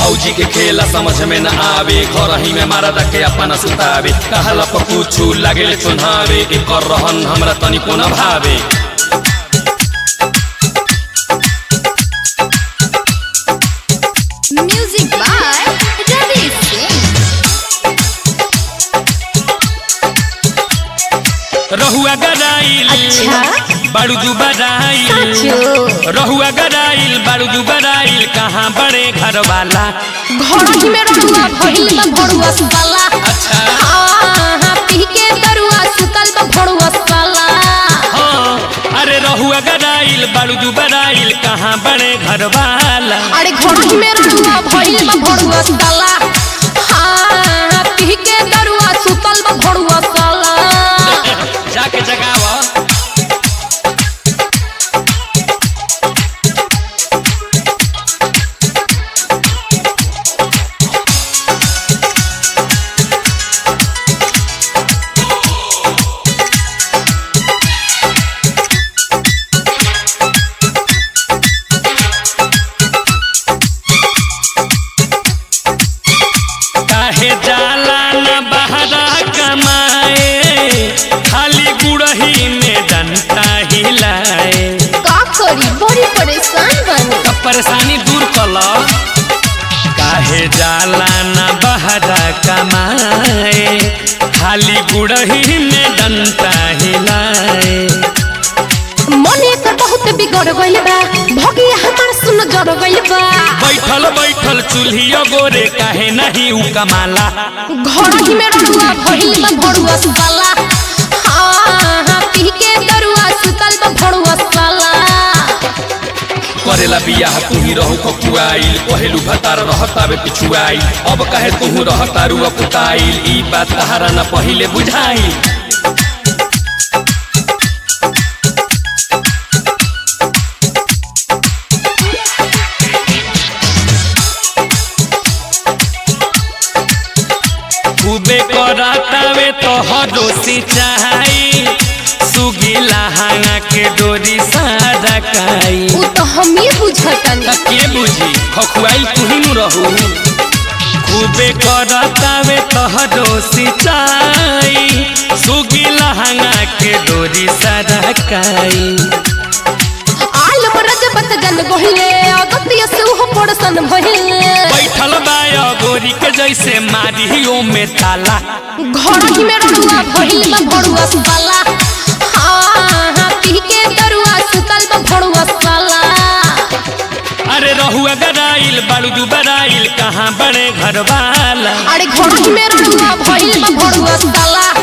फौजी के खेला समझ में न आवे घर ही में मारा दके अपना सुतावे कहला पर कुछ लागे चुनावे एकर रहन हमरा तनिको न भावे Music by Ravi Singh. रहुआ गराइल अच्छा? बारूदू बराइल साचो रहुआ गराइल बारूदू बराइल कहाँ बड़े घर वाला घर ही में रहुआ भइल बा भड़ुआ साला अच्छा हाँ पी के दरुआ सुतल बा भड़ुआ साला हाँ अरे रहुआ गराइल बारूदू बराइल कहाँ बड़े घर वाला अरे घर ही में रहुआ भइल बा भड़ुआ साला हाँ पी के दरुआ सुतल बा भड़ुआ साला जाके जगावा काहे जाला न बहरा कमाए खाली गुड़ही में डंटा हिलाए का करी बड़ी परेशान बनी तब परेशानी दूर कल काहे जाला न बहरा कमाए खाली गुड़ही में डंटा हिलाए मन एकर बहुत बिगड़ गइल बा भगिया हमार सुन जड़ गइल बा बैठल बैठल चूल्हिया गोरे काहे नहीं उ कमाला घर ही में रहुआ भइल बा भड़ुआ साला हाँ हाँ पी के दरुआ सुतल बा भड़ुआ साला करेला बियाह तुही रहू ककुआइल पहेलू भतार रहतावे पिछुआइल अब कहे तुहू रहतारू अकुताइल ई बात तहारा न पहिले बुझाइल खूबे करातावे तो हरो सिंचाई सुगीला हांगा के डोरी सारा काई उ तो हम ही बुझतनी त के बुझी खखुआइल तुही नु रहू खूबे करतावे तहरो सिंचाई सुगी लहंगा के डोरी सरकाई आल रजबत जन गहिले अगतिय से उहो पड़सन भइले बैठल बाया गोरी के जैसे मारियो में ताला घर ही में रहुआ भइल बा भड़ुआ साला हाँ हाँ पी के दरुआ सुतल बा भड़ुआ साला अरे रहुआ गराइल बारूदू बराइल कहाँ बड़े घर वाला अरे घर ही में रहुआ भइल बा भड़ुआ साला